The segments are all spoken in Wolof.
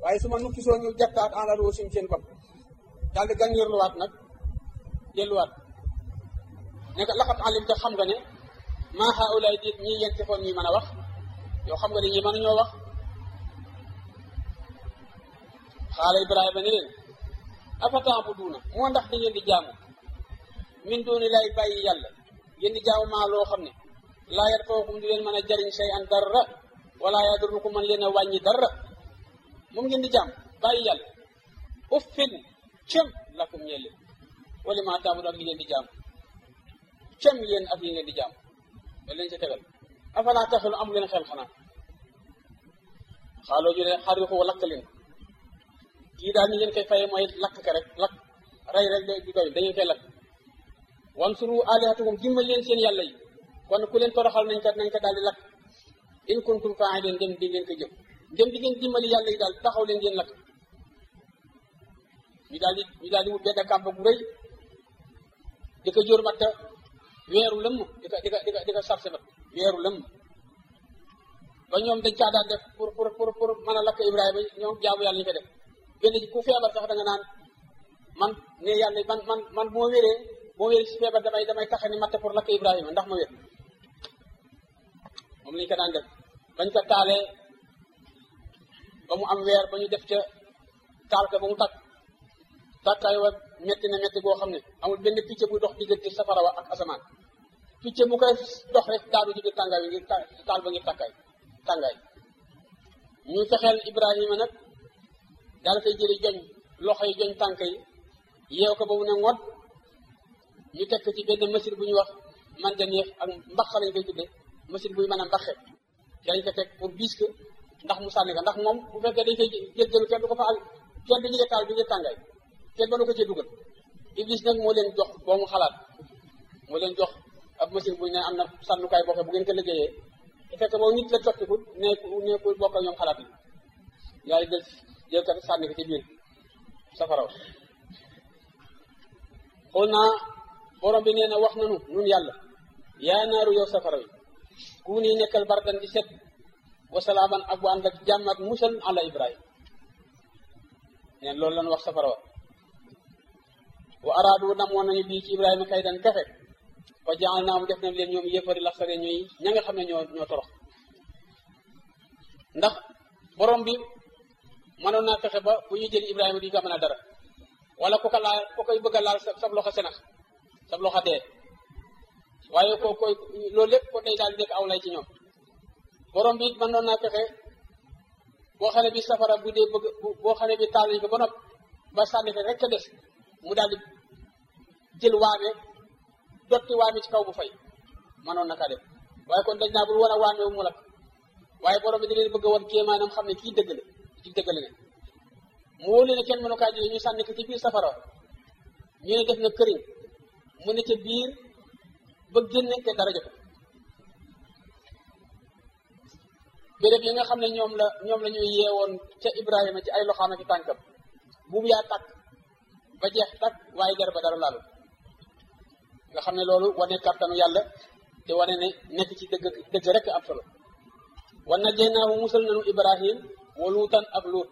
waaye su ma nukki soo ñu jattaat en la suñ seen bopp daal di gàngeerluwaat nag delluwaat ne ko laxat alim te xam nga ne maa haulaay diit ñii yéen tefoon ñuy mën a wax yow xam nga ne ñi mën ñoo wax xaala ibrahima ne leen afataabuduuna moo ndax da ngeen di jaamu min dooni lay bàyyi yàlla ngeen di jaamu maa loo xam ne laa yarfa'ukum di leen mën a jariñ shay an dara wala yadurrukum man leen a wàññi dara moom ngeen di jaam bàyyi yàlla uffin cem lakum ñeel leen wala maa taabudu ak li ngeen di jaam cem yéen ak li ngeen di jaam da leen ci tegal afalaa taxelu amu leen xel xanaa xaaloo ju ne xariqu lakk leen kii daal ni ngeen koy faye mooy lakk ka rek lakk rey rek di doy dañu koy lakk wansuru alihatakum dimbal leen seen yàlla yi kon ku leen toroxal nañ ko nañ ko daal di lakk in kuntum fa'ilin dem di ngeen ko jëf dem di ngeen dimbali yàlla yi daal taxaw leen ngeen lakk ñu daal di ñu daal di wut benn kàmb bu rëy di ko jóor matta weeru lëmm di ko di ko di ko di ko sarse mat weeru lëmm ba ñoom dañ caa daan def pour pour pour pour mën a lakk Ibrahima ñoom jaamu yàlla ñu ko def benn ku feebar sax da nga naan man ne yàlla man man man bu ma wéree boo wéree si feebar damay damay taxe ni matt pour lakk Ibrahima ndax ma wér moom lañ ko daan def bañ ko taalee ba mu am weer ba ñu def ca taal ko ba mu takk tàkkaay wa metti na metti boo xam ne amul benn picc buy dox diggante safara wa ak asamaan picc bu koy dox rek daanu ci biir tàngaay bi ngir taal ba ngir tàkkaay tàngaay ñu fexeel Ibrahima nag daal koy jëli joñ loxo yi joñ tànk yi yeew ko ba mu ne ngoot ñu teg ci benn machine bu ñuy wax manjaneef ak mbaxa lañ koy tudde machine buy mën a mbaxe dañ ko teg pour biis ko ndax mu sànni ko ndax moom bu fekkee dañ koy jéggalu kenn du ko fa al kenn du ñu taal bi ngir tàngaay kenn ba nu ko cee dugal iblis nag moo leen jox boo mu xalaat moo leen jox ab machine bu ñu ne am na sànnukaay boo xam bu ngeen ko liggéeyee te fekk boobu nit la toppikut nekku nekku bokk ak ñoom xalaat yi yàlla jël jël kat sànni ko ci biir safaraw xool naa borom bi nee na wax nanu nun yàlla yaa naaru yow safara wi ku nii nekkal bardan di set wasalaaman ak bu ànd ak jàmm ak musal ala ibrahim neen loolu lan wax safara wa wa araadu namoon nañu bii ci ibrahima kay dan pexe fa jaal naa mu def nañ leen ñoom yëfari la sare ñuy ña nga xam ne ñoo ñoo torox ndax borom bi mënoon naa fexe ba bu ñu jël ibrahima di ko mën a dara wala ku ko laal ku koy bëgg a laal sa sab loxo senax sab loxo dee waaye ko koy loolu lépp ko day daal di nekk aw lay ci ñoom borom bi mënoon naa fexe boo xam ne bi safara bu dee bëgg boo xam ne bi taal nañ ko ba nopp ba sànni ko rek a des mu daal di jël waame dotti waame ci kaw bu fay mënoon na kaa def waaye kon dañ naa bul war a waame mu lakk waaye borom bi di leen bëgg a woon kéemaanam xam ne kii dëgg la ci dëgg la ne mu wóolu ne kenn mënu kaa jëlee ñu sànni ko ci biir safara ñu ne def na këriñ mu ne ca biir ba génne te dara jot béréb yi nga xam ne ñoom la ñoom la ñuy yeewoon ca Ibrahima ci ay loxaam ak i tànkam buubu yaa takk ba jeex takk waaye der ba dara laalu nga xam ne loolu wane kàttanu yàlla te wane ne nekk ci dëgg dëgg rek am solo wan na jéynaahu musal nanu Ibrahim wa luutan ak luut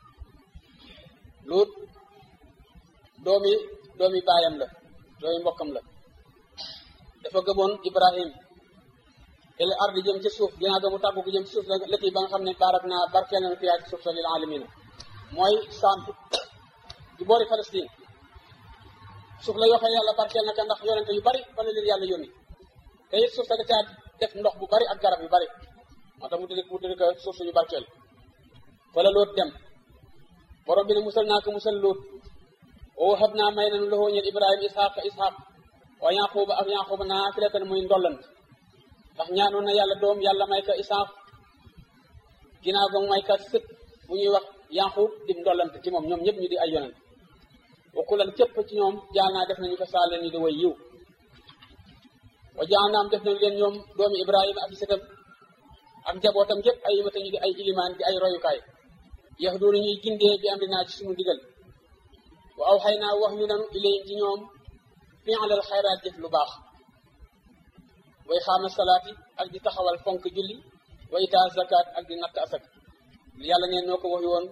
luut doomi doomi baayam la doomi mbokkam la dafa gëmoon Ibrahim il ardi jëm ci suuf ginnaaw ga mu tàggu ko jëm ci suuf lëkk ba nga xam ne baarak naa barkeel nañu fiyaa ci suuf sa lil alamina mooy saam di boori Palestine suuf la yoo xam ne yàlla barkeel na ka ndax yonente yu bari fa la leen yàlla yónni te it suuf sa da caa def ndox bu bari ak garab yu bari moo tax mu tudd mu tudd ko suuf suñu barkeel fa la loot dem borom bi ne musal naa ko musal loot wa wahab naa may nañu loxoo ñeel Ibrahima Ishaq Ishaq wa Yaquba ak Yaquba naa filatan muy ndollant ndax ñaanoon na yàlla doom yàlla may ka Isaaq ginnaaw ba mu may ka sët bu ñuy wax Yaqub di ndollant ci moom ñoom ñëpp ñu di ay yonent wakkulan képp ci ñoom jaal naa def nañu ko saa leen ñu di way yiw wa jaal naam def nañu leen ñoom doomi Ibrahima ak sëtam ak njabootam yëpp ay yimata ñu di ay ilimaan di ay royukaay yax doonu ñuy gindee bi am dinaa ci suñu digal wa aw xay naa wax ñu nanu ilayhim ci ñoom fi'lal xayraat jëf lu baax way xaama salaati ak di taxawal fonk julli wa itaa zakat ak di natt asak yàlla neen noo ko wax woon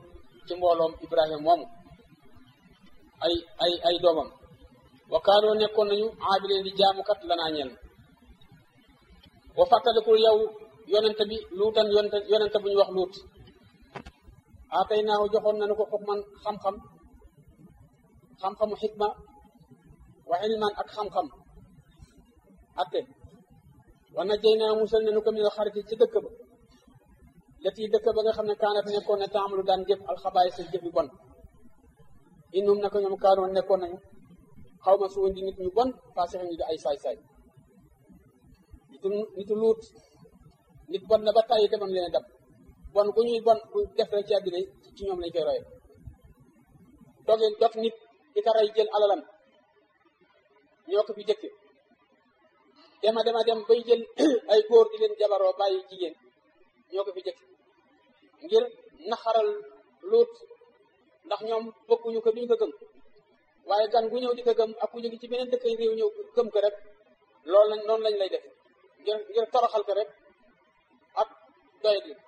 ci mbooloom ibrahima moomu ay ay ay doomam wa kaanoo nekkoon nañu aabileen di jaamukat lanaa ñeel wa fàttalikul yow yonente bi luutan yonente yonente bu ñu wax luut aatay naaw joxoon nañu ko xukman xam-xam xam-xamu xikma wa ilman ak xam-xam atte wa najjay naa musal nañu ko minal xariti ci dëkk ba leti dëkk ba nga xam ne kaanat nekkoon ne taamalu daan jëf alxabaay sa jëf yu bon innum naka ñoom kaanoon nekkoon nañu xaw ma su di nit ñu bon faasix ñu di ay saay-saay nitu nitu luut nit bon na ba tàyyi demam leen dab bon ku ñuy bon bu def rek ci àddina ci ñoom lañ koy roye dogeen dog nit di ko rey jël alalam ñoo ko fi jëkke dema dema dem bay jël ay góor di leen jabaroo bàyyi jigéen ñoo ko fi jëkke ngir naxaral luut ndax ñoom bokkuñu ko duñ ko gëm waaye gan gu ñëw di ko gëm ak ku jóge ci beneen dëkk réew ñëw gëm ko rek loolu lañ noonu lañ lay def ngir ngir toroxal ko rek ak doyet yi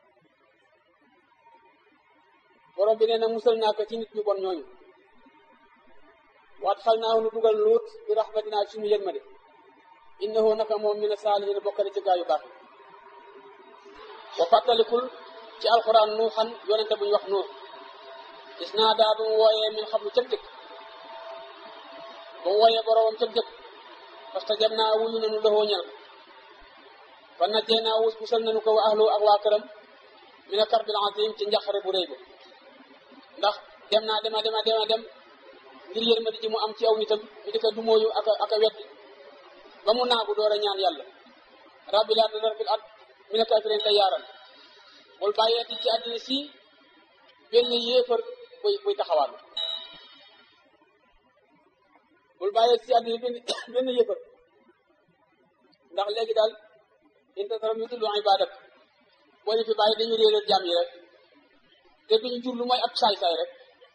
borom bi nee na musal naa ko ci nit ñu bon ñooñu waat xal naa nu dugal luut bi raxmatinaa suñu yërmande innahu naka moom mina saalihin bokk na ci gaa yu baax wa fàttalikul ci alquran nuuxan yonente bu ñu wax nuux gis naa daa bu mu wooyee min xam lu cëg jëkk ba mu wooyee boromam cëg jëkk parce que jam naa wuyu nanu loxoo ñel ko fa najjee naa wus musal nanu ko wa ahlu ak waa këram mina karbil azim ci njaxare bu rëy ba ndax dem naa dema dema dema dem ngir yërmande ji mu am ci aw nitam mi di ko dumóoyu ak a ak a weddi ba mu naagu door a ñaan yàlla rabbi laa tadar fil ard mina kafirin lay yaaral bul bàyyeeti ci àddina si benn yéefar buy buy taxawaal bul bàyyeeti ci àddina benn benn yéefar ndax léegi daal intasaram yu dullu ibadak boo ñu fi bàyyi dañu réeral jaam yi rek te duñu jur lu mooy ab saay-saay rek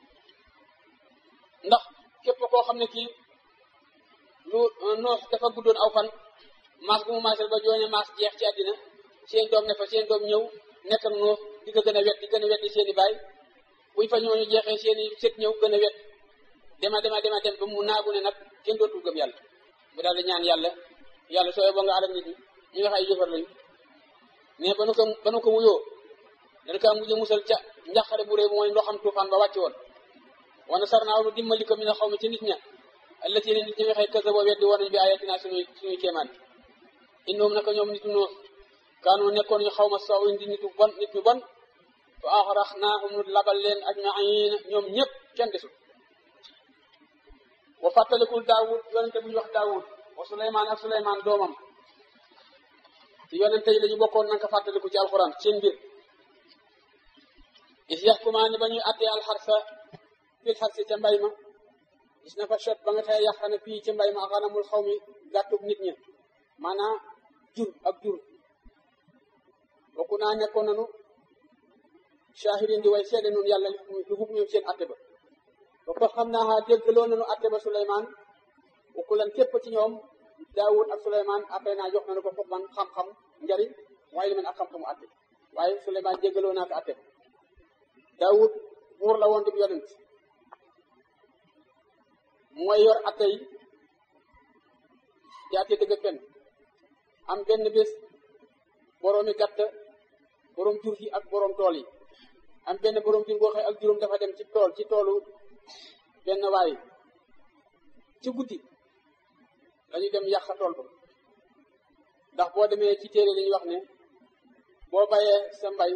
ndax képp koo xam ne kii lu noox dafa guddoon aw fan maas bu mu maasal ba jooñe maas jeex ci àddina seen doom ne fa seen doom ñëw nekk ak noox di ko gën a wet di gën a wet di seen i baay buñ fa ñooñu jeexee seen i sët ñëw gën a wet dema dema dema dem ba mu naagu ne nag kenn dootul gëm yàlla mu daal di ñaan yàlla yàlla sooy boo nga alal nit ñi ñi nga xam ay jëfar lañu mais ba nu ko ba nu ko wuyoo dañ kaa mujj musal ca njàqare bu réy mooy ndoxam tuufaan ba wàcc woon wana sar naaw nu dimbali ko mi na xaw ma ci nit ña allati ne nit ñi waxee kasa boo weddi woon nañ bi ayatina suñuy suñuy kéemaan innoom naka ñoom nitu noo kaanu nekkoon ñu xaw ma saw di nitu bon nit ñu bon fa axrax naahum nu labal leen ajmain ñoom ñëpp kenn desul wa fàttalikul daawud yonente bu ñu wax daawud wa suleymaan ak suleymaan doomam ci yonente yi la ñu bokkoon nanga ko fàttaliku ci alxuraan seen mbir is yaxkumaani ba ñuy attee alxarsa fil xarsi ca mbay ma gis na fa chot ba nga xëye yàq na fii ci mbay ma xanamul xaw mi gàttug nit ñi maanaam jur ak jur bokku naa nekkoon nanu shahidin di way seede nun yàlla lu huk ñoom seen atte ba ba ko xam naa xaa déggloo nanu atte ba Suleymaan bokku lan képp ci ñoom Daawud ak Suleymaan après naa jox nanu ko foofu man xam-xam njariñ waaye li man ak xam-xamu atte waaye Suleymaan jéggaloo naa ko atte ba Daawud buur la woon di yonent mooy yor atte yi di atte dëgg kenn am benn bés boroomi gàtt boroom jur gi ak boroom tool yi am benn boroom jur boo xëy ak juróom dafa dem ci tool ci toolu benn waay ci guddi dañu dem yàq tool ba ndax boo demee ci téere dañuy wax ne boo bayee sa mbay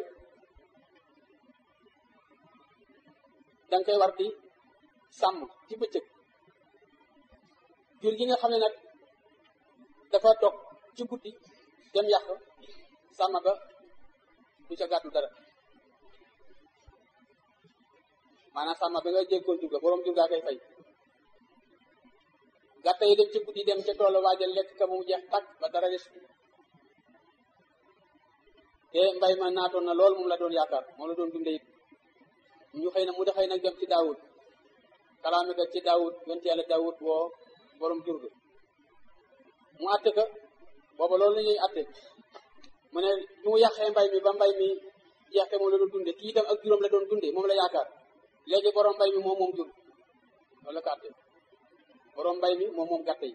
danga koy war di sàmm ci bëccëg jur gi nga xam ne nag dafa dog ci guddi dem yàq sàmm ba du ca gàttu dara maanaam sàmm ba nga jéggoon jur ga boroom jur gaa koy fay gàtta yi dem ci guddi dem ca tool waajal lekk ka mu jeex tàkk ba dara des te mbay ma naatoon na lool moom la doon yaakaar moom la doon dunde it ñu xëy na mu da xëy nag dem ci daawud kalaame ga ci daawud yonte yàlla daawud woo borom jur ga mu atte ka booba loolu la ñuy atte mu ne bi mu yàqee mbay mi ba mbay mi jeexte moom la doon dunde kii itam ak juróom la doon dunde moom la yaakaar léegi borom mbay mi moom moom jur wala ko atte borom mbay mi moom moom gàtt yi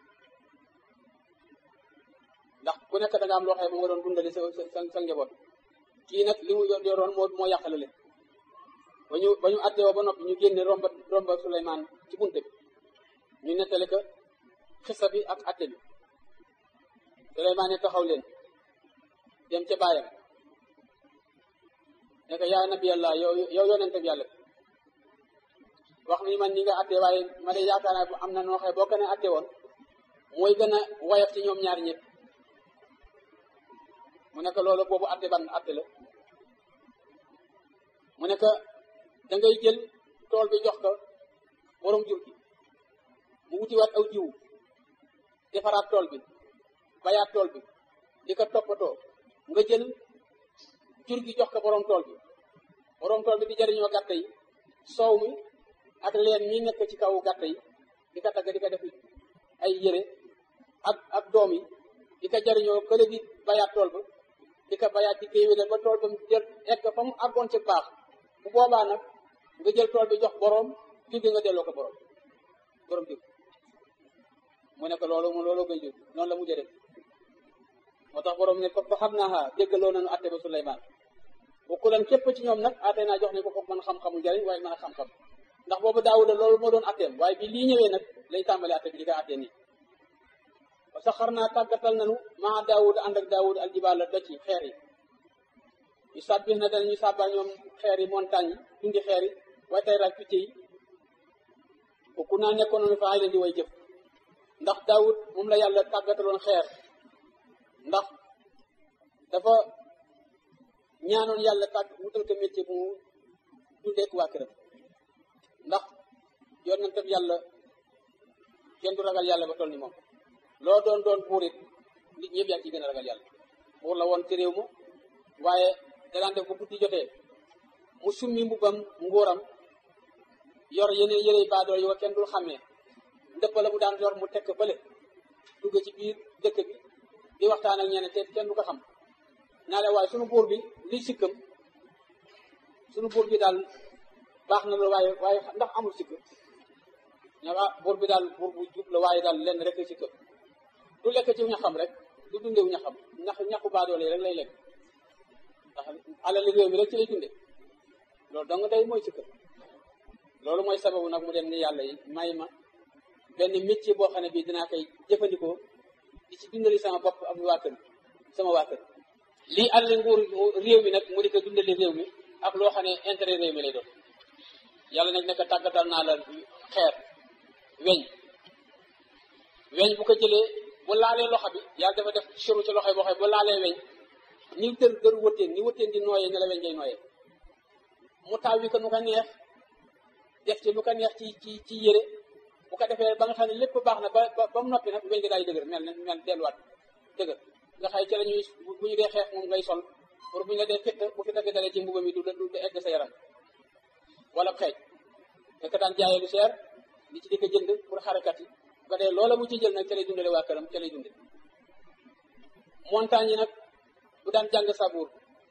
ndax ku nekk da nga am loo xam ne moom nga doon dundali sa sa sa njaboot kii nag li mu yoroon moo moo yàqale leen ba ñu ba ñu atte woo ba noppi ñu génne romba romba Suleymaan ci bunte bi ñu nettali ko xisa bi ak atte bi Suleymaan ne taxaw leen dem ca baayam ne ko yaa nabi yàlla yow yow yonente bi yàlla wax ni man ni nga atte waaye ma de yaakaar naa am na noo xëy boo ko ne atte woon mooy gën a woyof ci ñoom ñaari ñëpp mu nekk loolu boobu atte ban atte la mu nekk da ngay jël tool bi jox ko borom jur gi mu wutiwaat aw jiwu defaraat tool bi bayaat tool bi di ko toppatoo nga jël jur gi jox ko borom tool bi borom tool bi di jëriñoo gàtt yi soow mi ak leen mi nekk ci kaw gàtt yi di ko tagg di ko def ay yére ak ak doom yi di ko jëriñoo kële di bayaat tool ba di ko bayaat di koy wédal ba tool ba mu jël egg fa mu àggoon ci baax bu boobaa nag nga jël tool bi jox borom jur gi nga delloo ko borom borom jur mu nekk loolu mu loolu koy jur noonu la mujjee def moo tax borom ne ko fa xam naa déggaloo nañu atte ba Suleymaan bu ku leen képp ci ñoom nag atte naa jox ne ko foog mën xam-xamu njariñ waaye mën a xam-xam ndax boobu Daawuda loolu moo doon atteem waaye bi lii ñëwee nag lay tàmbali atte bi di ko attee nii parce que xar naa tàggatal nañu maa Daawuda ànd ak Daawuda aljibaala doj yi xeer yi ñu sàbbix na dana ñu sàbbal ñoom xeer yi montagne yi dundi xeer yi waaye tey raaj picc yi ku naa nekkoon nañu fa ay leen di way jëf ndax Daawud moom la yàlla tàggataloon xeer ndax dafa ñaanoon yàlla tàgg wutal ko métier bu mu dundeek waa këram ndax yonentam yàlla kenn du ragal yàlla ba toll ni moom loo doon doon buur it nit ñëpp yaa ci gën a ragal yàlla buur la woon ci réew ma waaye danaan def bu guddi jotee mu summi mbubbam nguuram yor yeneen yërey baadool yi wa kenn dul xàmmee ndëpp la mu daan yor mu tekk fële dugg ci biir dëkk bi di waxtaan ak ñeneen te kenn du ko xam naa leen waaye sunu buur bi li sikkam sunu buur bi daal baax na la waaye waaye ndax amul sikk ña ah buur bi daal buur bu jub la waaye daal lenn rek sikkam du lekk ci ñaxam rek du dundewu ñaxam ñax ñaxu baadoole rek lay lekk ndax alali réew mi rek ci lay dunde loolu dong day mooy sikkam loolu mooy sababu nag mu dem ni yàlla yi may ma benn métier boo xam ne bii dinaa koy jëfandikoo di ci dundali sama bopp ak waa kër sama waa kër lii àll nguur réew mi nag mu di ko dundali réew mi ak loo xam ne intérêt réew mi lay doon yàlla nag nekk tàggatal naa la xeer weñ weñ bu ko jëlee bu laalee loxo bi yàlla dafa def suru ci loxo yi boo xam ne bu laalee weñ ni dër dër wëtteen ni wëtteen di nooyee ne la weñ ngay nooyee mu taw wi ko nu ko neex def ci lu ko neex ci ci ci yére bu ko defee ba nga xam ne lépp baax na ba ba mu noppi nag weñ gi daay dëgër mel ne mel delluwaat dëgër nga xay ci la ñuy bu ñu dee xeex moom ngay sol pour bu ñu la dee fitt bu fi dagg dalee ci mbuba mi du du egg sa yaram wala xeej fekk daan jaayee lu seer li ci di ko jënd pour xarekat yi ba dee loola mu ci jël nag ca lay dundale waa këram ca lay dunde montagne yi nag bu daan jàng sabuur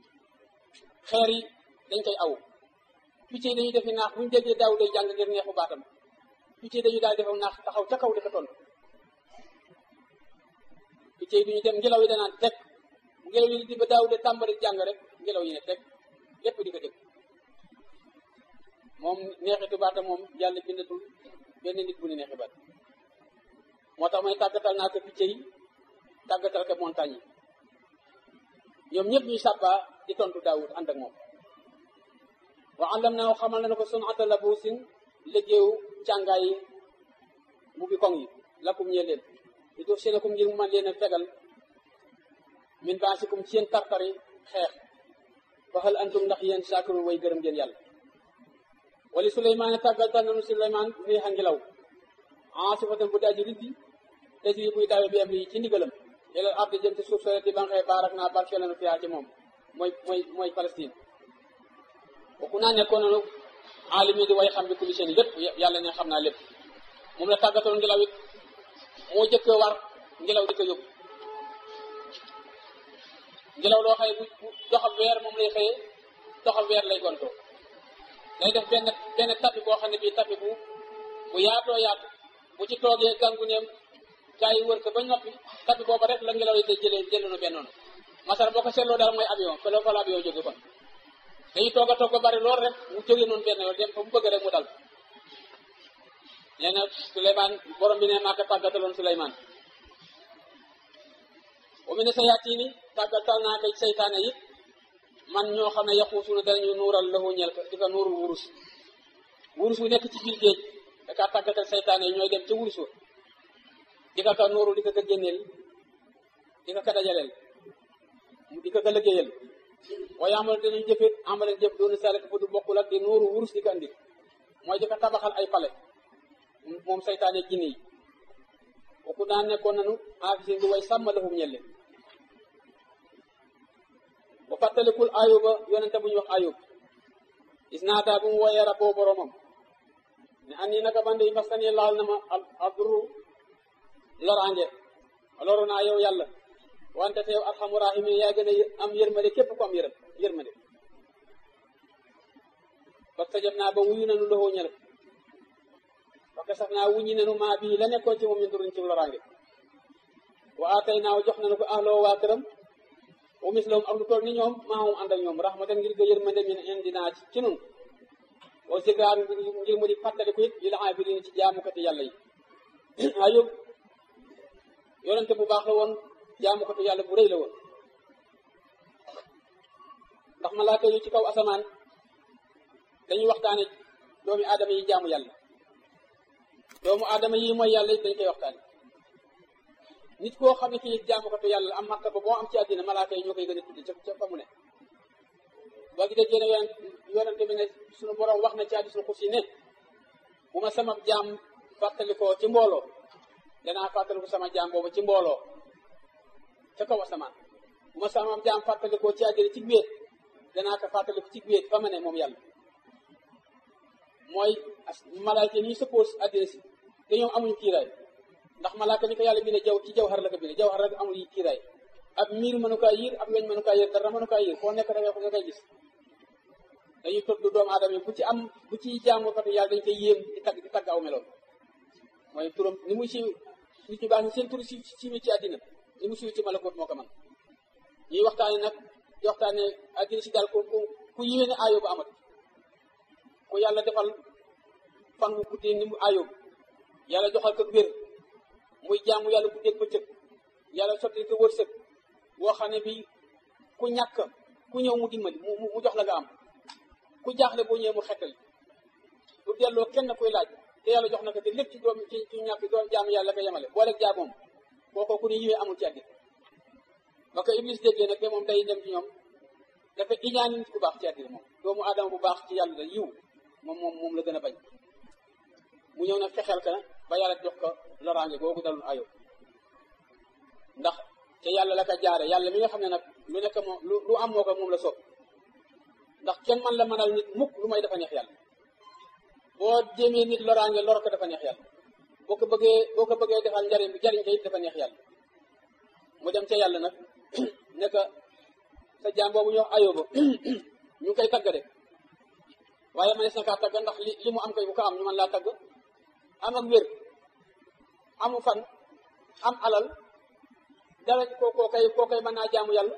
xeer yi dañ koy aw picc yi dañuy defi naax bu ñu déggee daaw day jàng ngir neexu baatam picc yi dañuy daal defa naax taxaw ca kaw di ko tontu picc yi duñu dem ngelaw yi danaan teg ngelaw yi di ba daaw de tàmbali jàng rek ngelaw yi ne teg lépp di ko dégg moom neexitu baata moom yàlla bindatul benn nit bu ne neexi baat moo tax may tàggatal naa ko picc yi tàggatal ko montagne yi ñoom ñëpp ñuy sàbbaa di tontu daawud ànd ak moom wa allam naa xamal na ko sun ata labuusin liggéeyu càngaay yi mu bi koŋ yi lakum ñee leen di def seenakum ngir mu man leen a fegal min baasikum ci yéen tartari xeex waxal antum ndax yéen saakirun way gërëm ngeen yàlla wali suleymaan tàggatal nanu suleymaan riixa ngilaw aasifatan bu daaji riddi tajri buy daawe bi am lii ci ndigalam ilal ardi jëm ci suuf sore di banxee baarak naa barkeelanu fiyaa ci moom mooy mooy mooy Palestine kooku naa nekkoon nanu aalimi di way xam bi kulli seen lépp yàlla ne xam naa lépp moom la tàggataloon ngelaw it moo jëkk war ngelaw di ko yóbbu ngelaw loo xëye bu doxal weer moom lay xëyee doxal weer lay gontoo day def benn benn tapi boo xam ne bii tapi bu bu yaatoo yaatu bu ci toogee gàngu neem gaa yi wër ko ba noppi tapi booba rek la ngelaw yi day jëlee jëlee nu benn noonu masara boo ko seetloo daal mooy avion fa la fa la avion jóge kon dañuy toog a toog ba bari lool rek mu jógee noonu benn yoon dem fa mu bëgg rek mu dal nee na Souleymane borom bi ne maa ko tàggataloon Souleymane wa mi ne sa yaatiini tàggatal naa koy seytaane yi man ñoo xam ne yaquusuuna danañu nuural lahu ñel ko di ko nuuru wurus wurus wu nekk ci biir géej da kaa tàggatal seytaane yi ñooy dem ca wurus wa di ko ka nuuru di ko ka génneel di ko ka dajaleel di ko ka liggéeyal waaye amal danañ jëfit amaleen jëf doonu salik bu du bokkul ak di nuuru wurus di ko andi mooy di ko tabaxal ay pale moom seytaane jinne yi kooku daan nekkoon nanu aafisin di way sàmm lahum ñelle ba fàttalikul ayuba yonente bu ñuy wax ayub is naata bu mu wooyee rabboo boromam ne an nii naka bande yi masani laal na ma abduru loraange loru naa yow yàlla wante te yow arxamu rahimin yaa gën a am yërmande képp ko am yërëm yërmande parce que jëf naa ba wuyu nanu loxoo ñël parce que sax naa wuññi nanu maa bii la nekkoon ci moom ñu duruñ ci loraange wa atay naaw jox nanu ko ahloo waa këram wa mislahum ak lu toll ni ñoom maamum ànd ak ñoom rahmatan ngir ga yërmande min indinaa ci ci nun wa zikraa ngir mu di fàttaliku it lil aabidin ci jaamukati yàlla yi ayub yonente bu baax la woon jaamukati yàlla bu rëy la woon ndax malaaka yi ci kaw asamaan dañuy waxtaane doomi aadama yi jaamu yàlla doomu aadama yi mooy yàlla it dañ koy waxtaane nit koo xam ne kii jaamukatu yàlla am martaba boo am ci àddina malaaka yi ñoo koy gën a tuddi ca ca fa mu ne boo gi déggee ne yonent yonente bi ne suñu borom wax na ci hadiisul xudsi ne bu ma sama jaam fàttalikoo ci mbooloo danaa fàttaliku sama jaam boobu ci mbooloo ca kaw asamaan bu ma sama jaam fàttalikoo ci àddina ci wéet danaa ko fàttaliku ci wéet fa ma ne moom yàlla mooy malaaka yi suppose àddina si te ñoom amuñu kiiraay ndax malaaka ni ko yàlla bi ne jaw ci jawhar la ko bine jawhar rek amul kiiraay ab miir mënu kaa yiir ab weñ mënu kaa yiir dara mënu kaa yiir foo nekk da nga koy gis dañuy tudd doomu aadama yi bu ci am bu ci jaamukatu yàlla dañ koy yéem di tagg di tagg aw meloon mooy turam ni muy siiw nit ñu baax ni seen tur si siiw ci àddina ni mu siiw ci malakoot moo ko man ñuy waxtaane nag di waxtaane àddina si daal ku ku ku yéene aayoo ba amat ku yàlla defal fan wu guddee ni mu aayoo yàlla joxal ko wér muy jaamu yàlla guddeeg bëccëg yàlla sotti ko wërsëg boo xam ne bi ku ñàkk ku ñëw mu dimbali mu mu jox la nga am ku jaaxle boo ñëwee mu xettali du delloo kenn kuy laaj te yàlla jox na ko te lépp ci doom ci ci ñàkk doom jaamu yàlla ko yemale boo rek jaamoom kooko ku ne yiwee amul ci àddina ba ko iblis déggee nag te moom day dem ci ñoom dafa iñaani nit ku baax ci àddina moom doomu aadama bu baax ci yàlla da yiw moom moom moom la gën a bañ mu ñëw nag fexeel ka ba yàlla jox ko loraange googu dalul ayo ndax te yàlla la ko jaare yàlla mi nga xam ne nag lu nekk moom lu am moo ko moom la soob ndax kenn man la mënal nit mukk lu may dafa neex yàlla boo jéemee nit loraange lor ko dafa neex yàlla boo ko bëggee boo ko bëggee defal njariñ bi jariñ ko it dafa neex yàlla mu dem ca yàlla nag ne ko sa jaam boobu ñu wax ayóoba ñu ngi koy tagg de waaye manees na kaa tagg ndax li li mu am koy bu ko am ñu mën laa tagg am ak wér amu fan am alal dara koo koo kay koo kay mën naa jaamu yàlla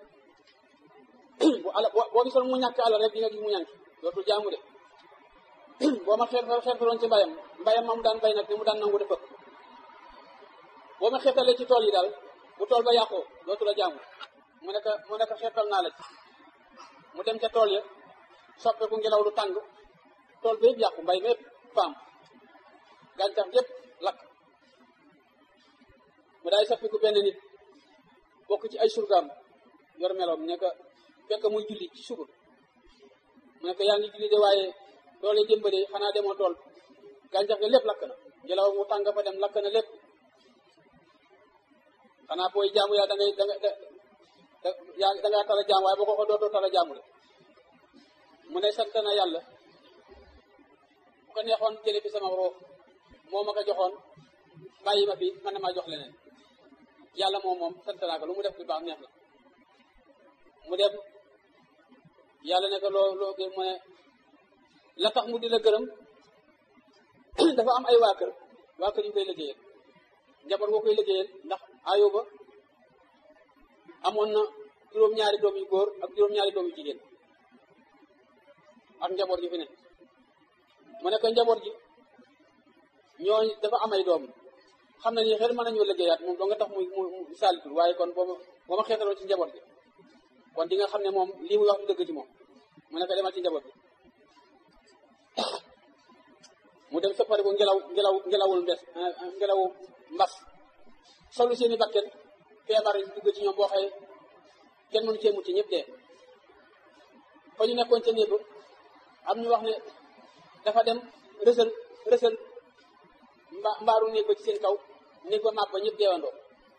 bu ala boo gisoon mu ñàkk alal rek di nga gis mu ñànk dootul jaamu de boo ma xeet xeetaloon ci mbayam mbayam ma mu daan bay nag ni mu daan nangu dafa boo ma xeetalee ci tool yi daal bu tool ba yàqoo dootu la jaamu mu nekk mu nekk xeetal naa la ci mu dem ca tool ya soppeeku ngelaw lu tàng tool ba yëpp yàqu mbay ma yëpp faam gàncax yëpp lakk mu daay soppiku benn nit bokk ci ay surgaam yor meloom ne ko fekk muy julli ci suba mu ne ko yaa ngi julli de waaye tool yi jëmba de xanaa demoo tool gàncax gi lépp lakk na ngelaw mu tàng fa dem lakk na lépp xanaa booy jaamu yaa da ngay da nga da yaa da ngaa tala jaam waaye boo ko ko dootoo tala jaamu de mu ne sant na yàlla bu ko neexoon jële fi sama roof moo ma ko joxoon bàyyi ma fi mën na maa jox leneen yàlla moom moom sant naa ko lu mu def lu baax neex la mu dem yàlla ne ko loo loo gën mu ne la tax mu di la gërëm dafa am ay waa kër waa kër yu koy liggéeyal njaboot boo koy liggéeyal ndax Ayuba amoon na juróom-ñaari doom yu góor ak juróom-ñaari doom yu jigéen ak njaboot gi fi ne mu nekk njaboot gi ñooñu dafa am ay doom xam na ni xel mën nañoo liggéeyaat moom doo nga tax muy mu saalitul waaye kon boobu boo ma xeetaloo ci njaboot gi kon di nga xam ne moom lii muy wax du dëgg ci moom mu nekk demal ci njaboot gi mu dem soppari ko ngelaw ngelaw ngelawul mbes ngelawu mbas solu seeni bakken feebar yi dugg ci ñoom boo xëyee kenn mënu cee mucc ñëpp dee fa ñu nekkoon ca néeg am ñu wax ne dafa dem rësal rësal mba mbaaru néeg ba ci seen kaw néeg ba màbb ba ñëpp deewandoo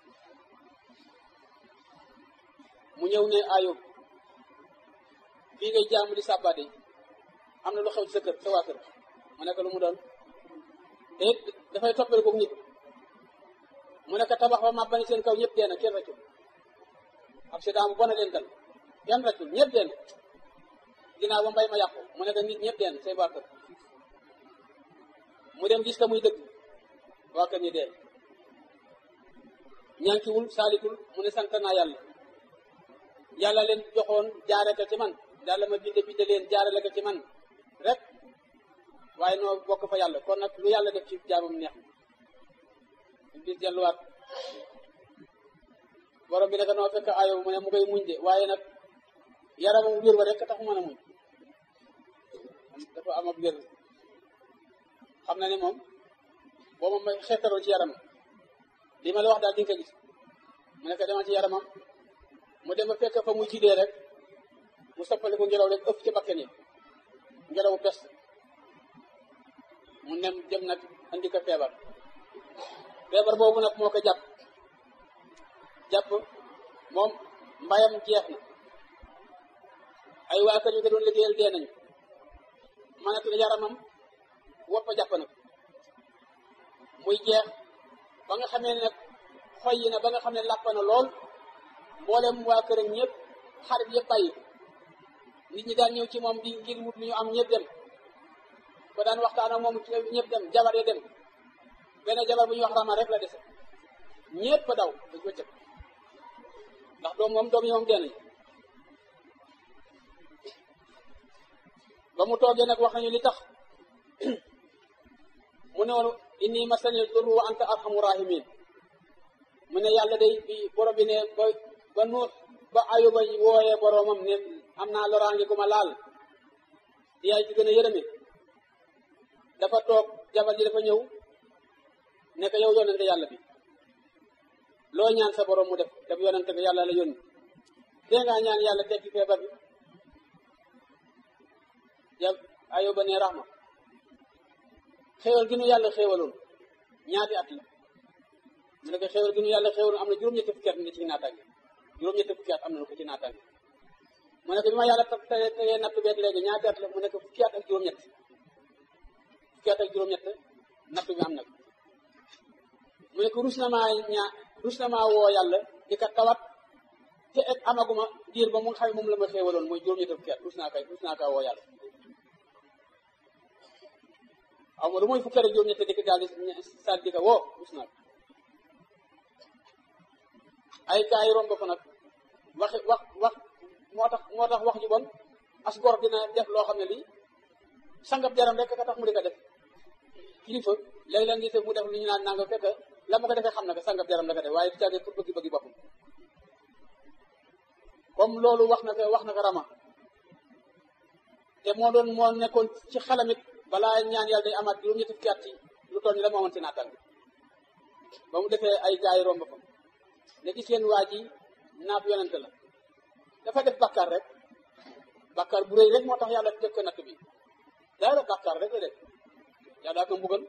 mu ñëw ne ayub fii ngay jaamu di sàbbaade am na lu xew ci sa kër sa waa kër mu nekk lu mu doon te it dafay toppale ko nit mu nekk tabax ba màbb ba ni seen kaw ñëpp dee na kenn rëccul accident bu bon a leen dal kenn rëccul ñëpp dee na ginnaaw ba mbay ma yàqu mu nekk nit ñëpp dee na say waa kër mu dem gis ka muy dëgg waa kër ñi dee ñànkiwul saalitul mu ne sant naa yàlla yàlla leen joxoon jaare ko ci man yàlla ma binde binde leen jaarale ko ci man rek waaye noo bokk fa yàlla kon nag lu yàlla def ci jaamam neex na bis delluwaat borom bi naka noo fekk ayo mu ne mu koy muñ de waaye nag yaramam wér wa rek tax mën a muñ dafa am ab wér xam na ne moom boo moom xeetaroo ci yaramam li ma la wax daal di nga ko gis mu nekk demal ci yaramam mu dem ba fekk fa muy jidee rek mu soppali ko ngelaw rek ëpp ci bakken yi ngelawu pes mu nem dem nag andi ko feebar feebar boobu nag moo ko jàpp jàpp moom mbayam jeex na ay waa kër yu ko doon liggéeyal dee nañu mënatul yaramam wopp a jàpp nag muy jeex ba nga xamee ne nag xoy yi na ba nga xam ne làpp na lool mboolem waa këram ñëpp xarit yëpp bàyyi nit ñi daan ñëw ci moom di ngir wut lu ñu am ñëpp dem ko daan waxtaan ak moom ñëpp dem jabar ya dem benn jabar bu ñuy wax rama rek la dese ñëpp daw dañ ko cëg ndax doom moom doom yi moom dee nañu ba mu toogee nag wax nañu li tax mu ne woon inni masanil durru wa anta arhamu rahimin mu ne yàlla day bi borom bi ne ba ba nuux ba ayuba wooyee boromam ne am naa loraange gu ma laal yaay ci gën a yërëme dafa toog jabar ji dafa ñëw ne ko yow yonente yàlla bi loo ñaan sa borom mu def daf yonente ko yàlla la yónni dee ngaa ñaan yàlla tekki feebar bi ja ayuba ne raxma xéewal gi nu yàlla xéewaloon ñaati at la mu ne ko xéewal gi nu yàlla xéewaloon am na juróom-ñetti fukki at ne ci naataange juróom-ñetti fukki at am na ko ci naataange mu ne ko bi ma yàlla tegee tegee natt beeg léegi ñaati at la mu ne ko fukki at ak juróom-ñett fukki at ak juróom-ñett natt bi am na ko mu ne ko rus na maa ñaa rus na maa woo yàlla di ka tawat te et amaguma diir ba mu nga xam ne moom la ma xéewaloon mooy juróom-ñetti fukki at rus naa kay rus naa kaa woo yàlla aw ma lu mooy fukki at ak juróom-ñett di ko daal di sal di ko woo rus naa ko ay kaa yi romb ko nag wax wax wax moo tax moo tax wax ju bon as gor dina def loo xam ne lii sangab jaram rek ka tax mu di ko def kilifa léeg-léeg ngi mu def lu ñu naan nanga fekk la ma ko defee xam na ko sangab jaram la ko def waaye du caagee pour bëgg-bëggi boppam comme loolu wax na ko wax na ko rama te moo doon moo nekkoon ci xalamit balaa ñaan yàlla day amaat juróom-ñetti fukki at ci lu toll ni la moomoon ci naatal ba mu defee ay gaay yi romb fa ne gis leen waa ji naab yonente la dafa def bàkkaar rek bàkkaar bu rëy rek moo tax yàlla def ko natt bi dara bàkkaar rek la def yàlla ko mbugal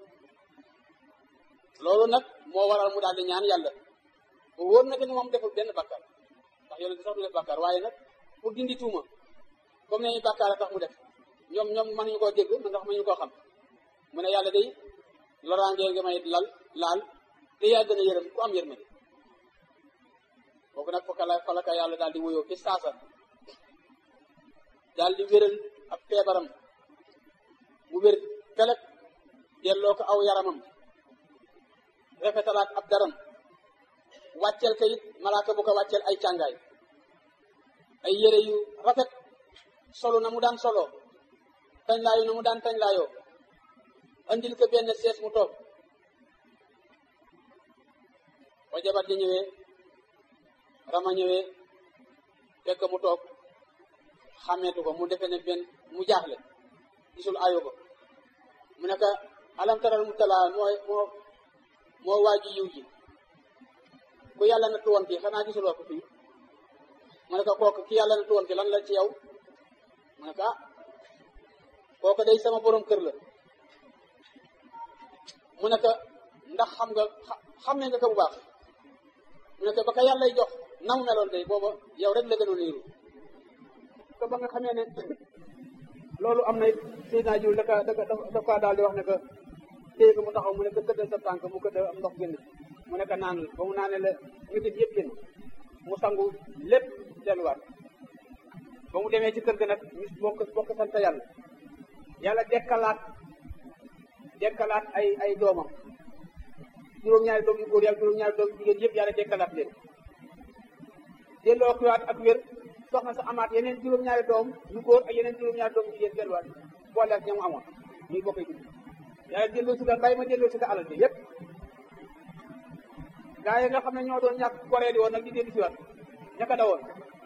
loolu nag moo waral mu daal di ñaan yàlla bu wóor na ni moom deful benn bàkkaar ndax yonente sax du def bàkkaar waaye nag pour dindi tuuma comme ne bàkkaar a tax mu def ñoom ñoom mënuñu koo dégg man ndax mënuñu koo xam mu ne yàlla day loraangee nga may lal laal te yaa gën a yërëm ku am yërmande kooku nag fa kala falaka yàlla daal di wuyoo fi saasa daal di wéral ab feebaram mu wér pelek delloo ko aw yaramam rafetalaat ab daram wàccel ko it malaaka bu ko wàccel ay càngaay ay yére yu rafet solo na mu daan solo tañ laayu na mu daan tañ laayoo andil ko benn sees mu toog ba jabar ji ñëwee rama ñëwee fekk mu toog xàmmeetu ko mu defe ne benn mu jaaxle gisul ayo ko mu ne ko alam taral mu talaa mooy moo moo waaju yiw ji ku yàlla na tuwoon kii xanaa gisuloo ko fii mu ne ko kooku ki yàlla na tuwoon ki lan la ci yow mu ne ko ah kooku day sama borom kër la mu ne ko ndax xam nga xam ne nga ko bu baax mu ne ko ba ko yàllay jox na mu meloon day booba yow rek la gënoon niiru ko ba nga xamee ne loolu am na Seydina Jibril da ka da ka daf kaa daal di wax ne que téye ko mu taxaw mu ne ko këddal sa tànk mu këdd am ndox génn mu ne ko naan ba mu naanee la métit yëpp génn mu sangu lépp delluwaat ba mu demee ci kër ga nag ñu bokk bokk sant yàlla yàlla dekkalaat dekkalaat ay ay doomam juróom-ñaari doom yu góor yàlla juróom-ñaari doom yu jigéen yëpp yàlla dekkalaat leen delloo kiwaat ak wér soxna sa amaat yeneen juróom-ñaari doom yu góor ak yeneen juróom-ñaari doom yu jigéen delluwaat boole ak ñamu amoon ñuy bokkee dugg yàlla delloo si ka bàyyi ma delloo si ka alal bi yëpp gaa yi nga xam ne ñoo doon ñàkk koree di woon nag di dellu si waat ñaka dawoon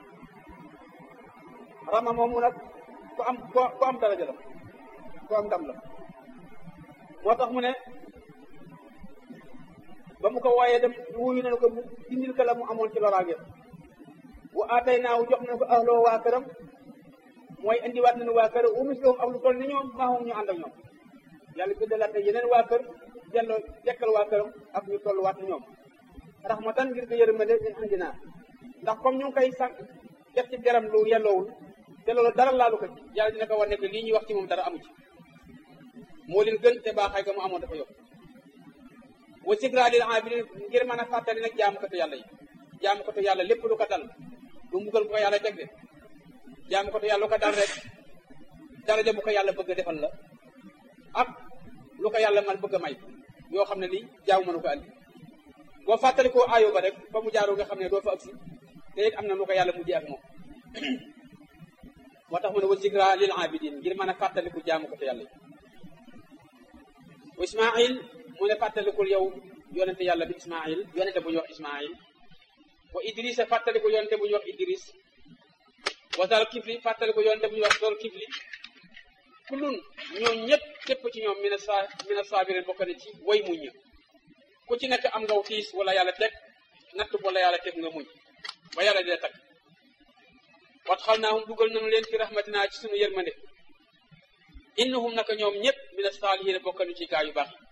rama moomu nag ku am ku am daraja la ku am ndam la moo tax mu ne ba mu ko wooyee dem wuyu nañu ko mu dindil ka la mu amoon ci loraange wa aatay naaw jox nañu ko ahloo waa këram mooy indiwaat nañu waa kër umis loom ak lu toll ni ñoom maaxum ñu ànd ak ñoom yàlla biddalaat na yeneen waa kër delloo dekkal waa këram ak ñu tolluwaat ni ñoom raxmatan ngir ko yërmande min indina ndax comme ñu ngi koy sànq def ci deram lu yelloowul te loolu dara laalu ko ci yàlla dina ko war nekk lii ñuy wax ci moom dara amu ci moo leen gën te baaxaay ga mu amoon dafa yokk wa sikra lil abidin ngir mën a fàttali nag jaamu ko te yàlla yi jaamu ko te yàlla lépp lu ko dal du mbugal bu ko yàlla teg de jaamu ko te yàlla lu ko dal rek daraja bu ko yàlla bëgg a defal la ak lu ko yàlla man bëgg a may yoo xam ne ni jaamu mënu ko andi boo fàttali ko ayo ba rek fa mu jaaroo nga xam ne doo fa agsi te it am na lu ko yàlla mujjee ak moom moo tax mu ne wa zikra lil abidin ngir mën a fàttaliku jaamu ko te yàlla yi wa ismail mu ne fàttalikul yow yonente yàlla bi ismail yonente bu ñuy wax ismail wa idris fàttalikul yonente bu ñuy wax idris wa zal kifli fàttalikul yonente bu ñuy wax zal kifli kulun ñoom ñëpp képp ci ñoom mina sa mina sabirin bokk na ci way muñ ku ci nekk am ngaw tiis wala yàlla teg natt wala yàlla teg nga muñ ba yàlla dina tag wat xal naahum dugal nañu leen fi rahmatina ci sunu yërmande innahum naka ñoom ñëpp mina saalihiina bokk nañu ci gaa yu baax yi